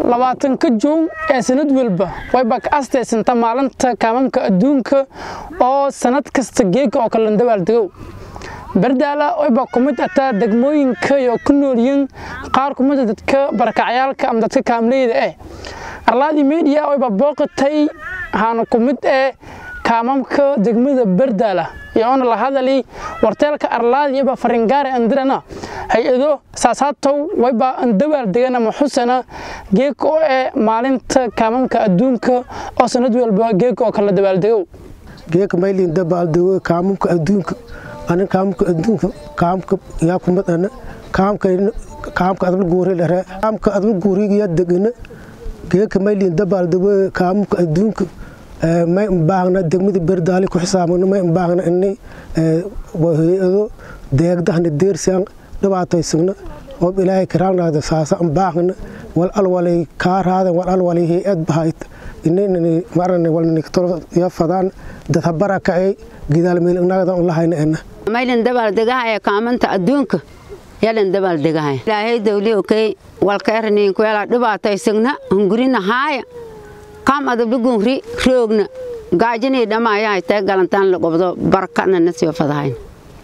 labaatanka juun ee sanad walba wayba ka astaysanta maalinta kaamamka adduunka oo sanad kasta geega oo kale dabaaldego bardaala wayba ku mid ataa degmooyinka iyo ku noolyiin qaar ku mid dadka barakacyaalka ama dadka kaamleyda eh arlaadii media wayba booqatay waxaana ku mid eh kaamamka degmada bardaala iyoona la hadali warteelka arlaadi iyoba faringaare andirana hay-ado saasaatow wayba andabaal degan ama xusana geeka oo eh maalinta kaamamka adduunka oo sanad walba geeka oo kala dabaaldego geeka maylin dabaaldego kaamamka adduunka anin kaamamka adduunka kaamka yaa kumid ana kaamka kaamka adal guuri lare kaamka adal guuriga yaa degana geeka maylin dabaaldego kaamamka adduunka may baahna degmada berdaali ku xisaabano may baahna inay hay-ado deegdahna deersaan dhibaataysagna oo ilaahay karaanada saasa baahna wal alwalay kaaraadan wal alwalay hay-ad bahayt inay marana walnikatolo ya fadaan dad habaraka ay gidaal meel nagada on lahayna ena maylin dabaaldegahaya kaamanta adduunka yalan dabaaldegahaya ilaahay dawli okey walkaerniin kuela dhibaataysagna hungurina haaya kaam adabdhugunri roogna gaajinii dhamaayahay tay galantaan la qobdo barakana na soo fadahayn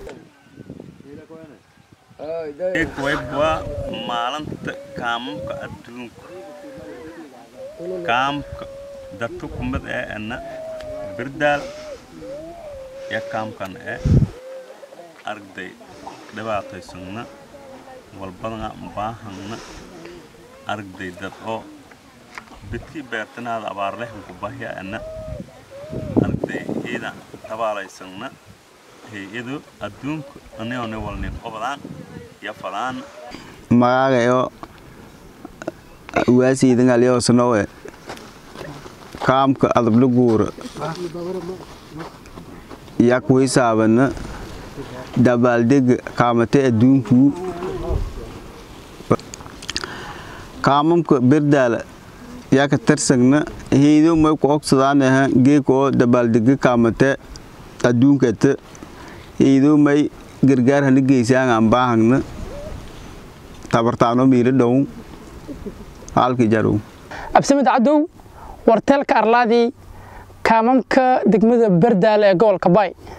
waa maalinta kaamamka adduunka kaamka dadka kumid ee ana birdaal ya kaamkan ee arday dhibaataysagna walbadana baahangna arday dad oo bidkii beertanaada abaarlehunku bahya ana arday ciidan tabaalaysanna hay-ado adduunka anione walnin qobdaan ya fadaan magagayo waasiidangalyosanowe kaamka adabla guura yak waysaabana dabaaldega kaamate adduunkuu kaamamka berdaala yaka tarsagna heydo may ku ogsadaaneha geeka oo dabaaldega kaamate adduunkata heydo may gargaar hana geysaan aan baahagna tabartaano miila dhow halki jarow absamed cadow warteelka arlaadii kaamamka degmada bardaale ee gobolka baay